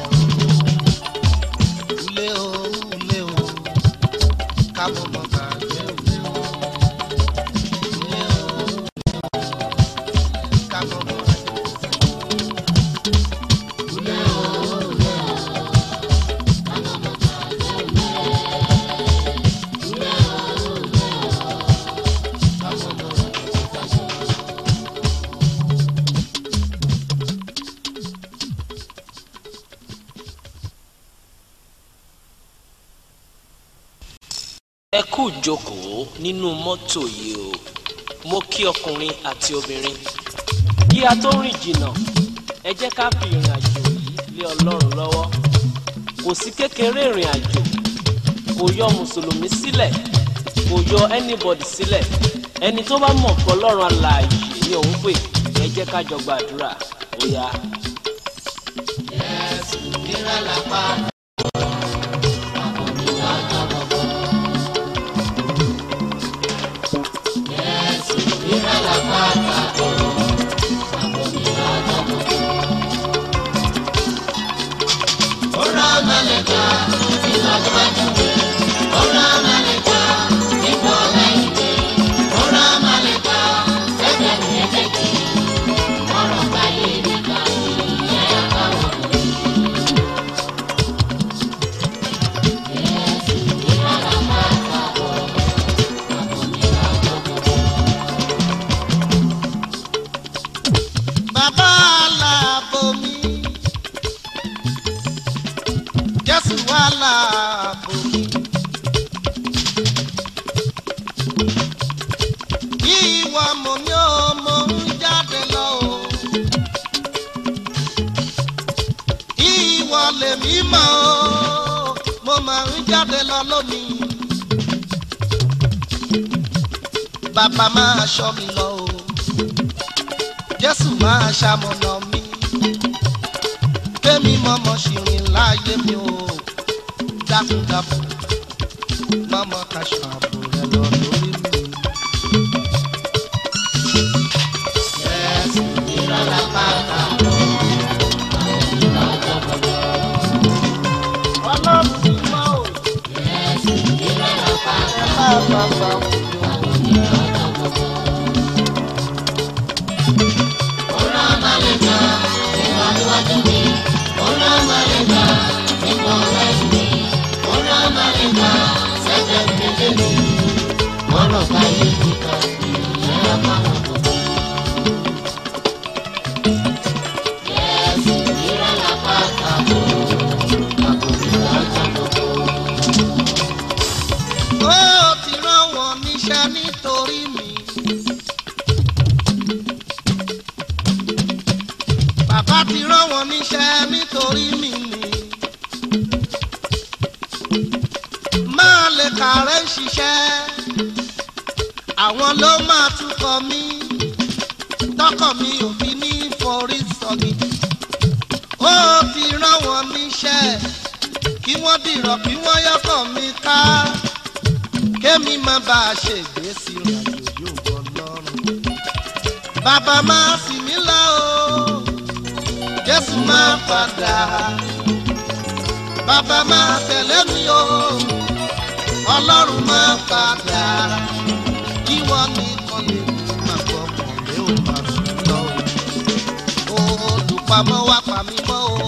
ulé o ulé o kábọ̀ mọ́ gbàgbé ulé o ulé o kábọ̀ mọ́ gbàgbé ulé o ulé o kábọ̀ mọ́ gbàgbé ulé ulé o ulé o kábọ̀ mọ́ gbàgbé. ẹ kú jókòó nínú mọ́tò yìí o mo kí ọkùnrin àti obìnrin kí a tó rìn jìnnà ẹ jẹ́ ká fi ìrìn àjò yìí lé ọlọ́run lọ́wọ́ kò sí kékeré ìrìn àjò kò yọ mùsùlùmí sílẹ̀ kò yọ anybody sílẹ̀ ẹni tó bá mọ̀ pé ọlọ́run alààyè ni òun pè ẹ jẹ́ ká jọ gbàdúrà ó yá. bàbá aláàbò mi jésù aláàbò mi. ìwà mọ̀ ní ọmọ ń jáde lọ o. ìwà lèmi mọ̀ o mo máa ń jáde lọ lónìí. bàbá máa ṣọ́ mi lọ o jésù máa ṣamọ̀nà mi kémi mọ́mọ́ ṣìrìn láàyè mi ò dákúndàbọ̀ mọ́mọ́ kaṣọ àbò rẹ lọ lórí mi. ọlọ́run ti mọ́ ò. ẹ bá bàbá wò ó. ó ti rán wọn níṣẹ́ nítorí mi. bàbá ti rán wọn níṣẹ́ nítorí mi ni. máa lè kàrẹ́ ṣiṣẹ́ àwọn ló máa túkọ̀ mí tọkọ mi ò fi ní forí sọ̀gì. ó ti rán wọn níṣẹ́ kí wọ́n dìrọ̀ kí wọ́n yọkọ̀ mi ká kémi má bá a ṣègbè sí ìrìnàjò yóò wọ lọ́rùn. bàbá máa sì mí lọ o jésù máa padà bàbá máa tẹ̀lé mi o ọlọ́run máa padà kí wọ́n nìkan lè mú máa gbọ́ ọkùnrin ò máa sùn lọ o olùpamọ́ wá pa mí mọ́ o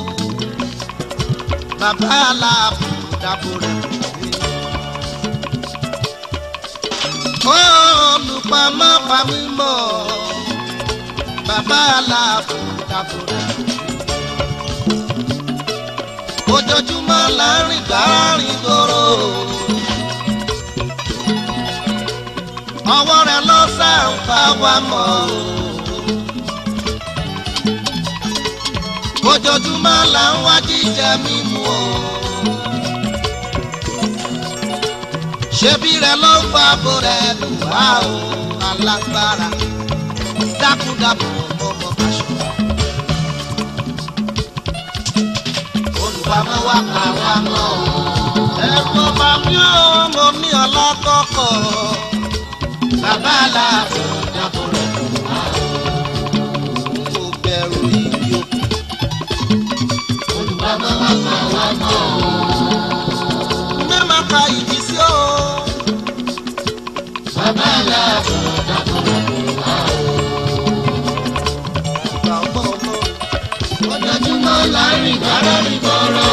bàbá aláàbò dábò rẹ̀ kò dé olùpamọ́ pamí mọ́ bàbá aláàbò dàbòrà. ojoojúmọ́ là ń rìn gbáàrin gbòòrò. ọwọ́ rẹ̀ ló sàǹfà wá mọ́. ojoojúmọ́ là ń wá jíjẹ mímu o. ṣebí rẹ ló ń fa abo rẹ lù wá o alágbára dákúndàbò ọmọ kaṣọ. olùpamọ́ wa pa wá mọ́ o. ẹ̀rù ọba mi ò mọ ní ọlọ́kọ̀ọ̀kọ̀. bàbá aláàbò dábò rẹ lù wá o. mo bẹ̀rù ìdí òkú. olùpamọ́ wa pa wá mọ́ o. mẹ́ma ka ìdí sí o. bàbá aláàbò dábò rẹ lù wá o. ìgbà ọgbọ́n ọgbọ́n. ojoojúmọ́ láàrin gbàrà ní bọ́rọ̀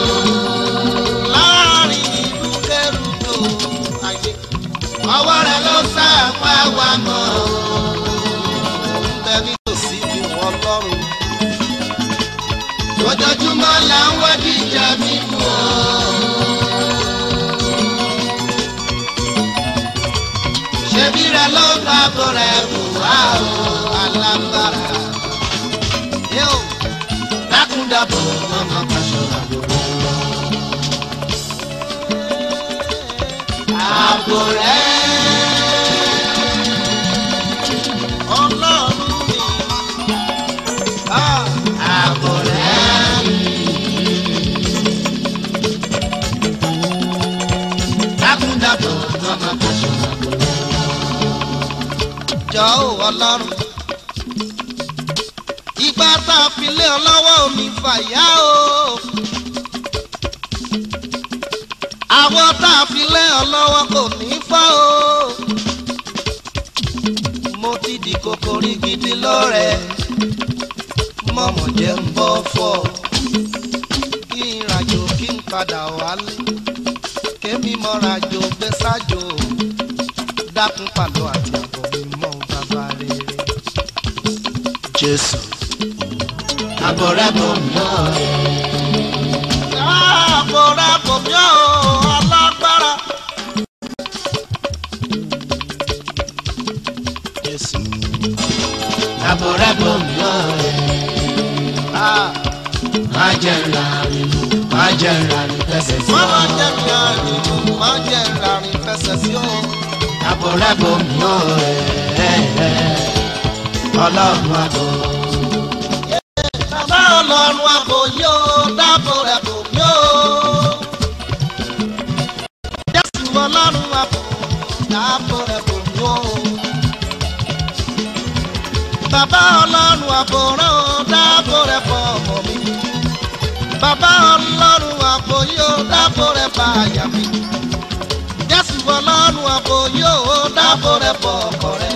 láàrin ìlú kẹrùdò ayé ọwọ́ rẹ̀ ló sáàpá wa mọ́ bẹ nítòsí bí wọ́n lọ́rùn ojoojúmọ́ là ń wá jíjà mímu àbò rẹ̀. ọlọ́run mi. Ah, àbò rẹ̀. dákúndàbò lọ́mọ kàṣọ àbò rẹ̀. jọ ò ọlọ́run. ìgbà tá a fi lé ọ lọ́wọ́ omi fàyà o. àwọn tá a fi lé ọ lọ́wọ́ kò ní fọ́ o. mo ti di kòkòrí gidi lọ́rẹ̀ mọ̀mọ́ jẹ́ ń bọ́ fọ́ kí n ràjò kí n padà wálé kémi mọ́rajò gbé sájò dákun pàlọ́ àti àbọ̀ mi mọ́ bàbá rere. Jésù. àbọ̀ rẹ̀ bò mọ́ ẹ̀. Ààbò rẹ̀ kò mí ò alágbára. Jésù. àbọ̀ rẹ̀ bò mọ́ ẹ̀. Ah, má jẹ́ ńlá rìnrìn má jẹ́ ńlá rìn fẹsẹ̀ sí Má má ọ. jẹ́ kí a rìn lù, má jẹ́ ìràrìn fẹsẹ̀ sí o. àbọ̀ rẹ̀ bò mọ́ ẹ̀. ọlọ́run àbọ̀. Bàbá ọlọ́run àbò yóò dáàbò rẹ̀ kò mí ò. Jésù ọlọ́run àbò dáàbò rẹ̀ kò mí ò. Bàbá ọlọ́run àbò rẹ̀ ò dáàbò rẹ̀ fọ ọmọ mi. Bàbá ọlọ́run àbò yóò dáàbò rẹ̀ fọ àyà mi. Jésù ọlọ́run àbò yóò dáàbò rẹ̀ fọ ọkọ rẹ̀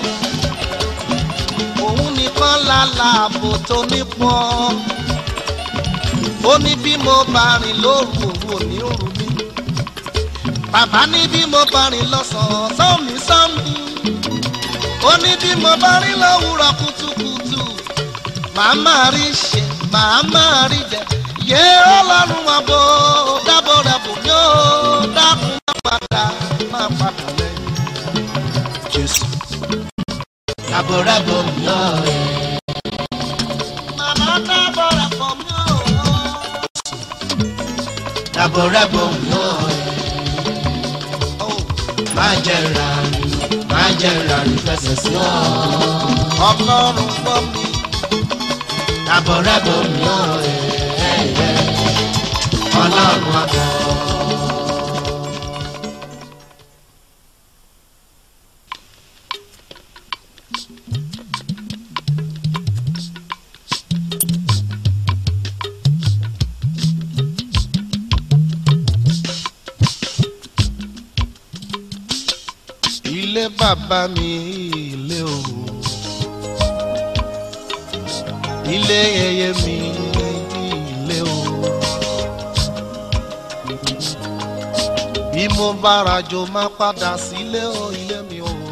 òun nìkan lálá ààbò tó nípọn ó ní bí mo bá rìn lóru òun ò ní òru mi bàbá ní bí mo bá rìn lọ́sàn-án sọ́mi sọ́mi ó ní bí mo bá rìn lówùrọ̀ kùtùkùtù màá máa rí ṣe màá máa rí jẹ yé ọlọ́run àbò dábò rẹ̀ bò mí ó dákun má padà má padà lẹ́yìn jésù. àbọ̀ rẹ̀ bò mọ́ ẹ̀. Màmá dábò rẹ̀ bò mí ó. àbọ̀ rẹ̀ bò mọ́ ẹ̀. Oh. má jẹ́ ńlá rìnrìn má jẹ́ ńlá rìn fẹsẹ̀ sí ọ. ọlọ́run gbọ́ mi àbọ̀ rẹ̀ bò mọ́ ẹ̀. ọlọ́run àbọ̀. ilé bàbá mi ilé o ilé yẹyẹ mi ilé o bí mo bá rajo má padà sílé o ilé mi o